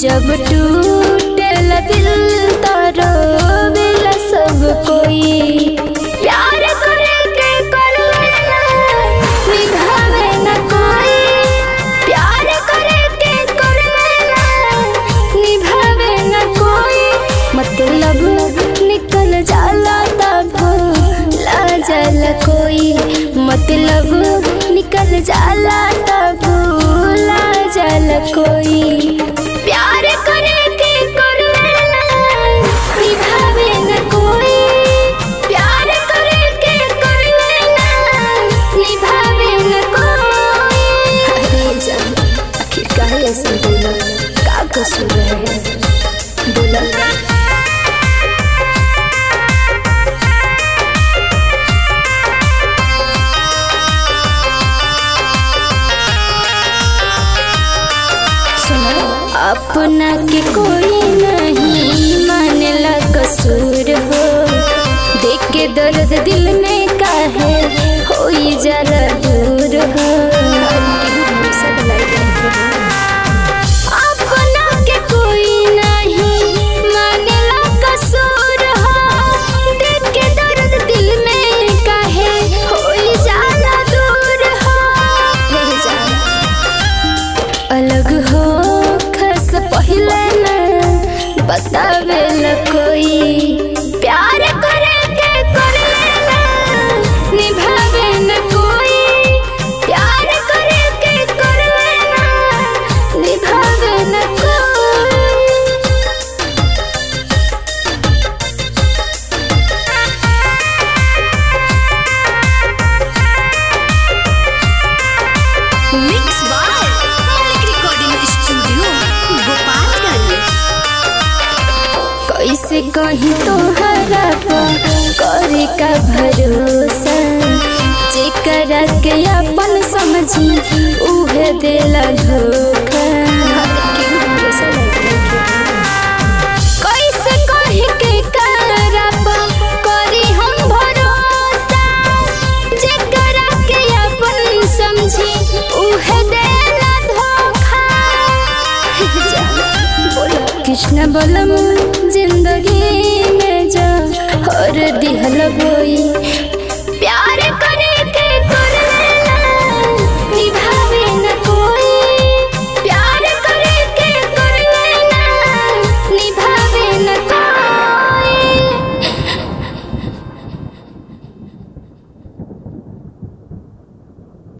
जब टूटेला दिल तो रोवेला सब कोई प्यार करे के करवेला निभावे न कोई प्यार करे के करवेला निभावे न कोई मतलब निकल जाला तब ला जाला कोई मतलब निकल जाला तब ला जाला कोई प्यार करे के करवेला निभावे न कोई प्यार करे के करवेला निभावे न कोई अरे जान आखिर काहे ऐसे बोला का कसूर है बोला सुनो अपना के कोई नहीं मानेला कसूर हो देख के दर्द दिल में काहे होई जरा दूर हो अपना के कोई नहीं मानेला कसूर हो देख के दर्द दिल में काहे होई जरा दूर हो हे जान अलग हो खस पहले न बतावे ल कोई प्यार करे के करेला निभावे न कोई प्यार करे के करेला निभावे न कोई mix by Malik recording studio Gopalganj कैसे कहीं तोहरा पर करे का भरोसा जेकरा के अपन समझी उहे देला धोखा कैसे कहीं के करा पर करी हम भरोसा जेकरा के अपन समझी उहे देला धोखा कृष्ण बलम जिंदगी में जा हर दिहल बोई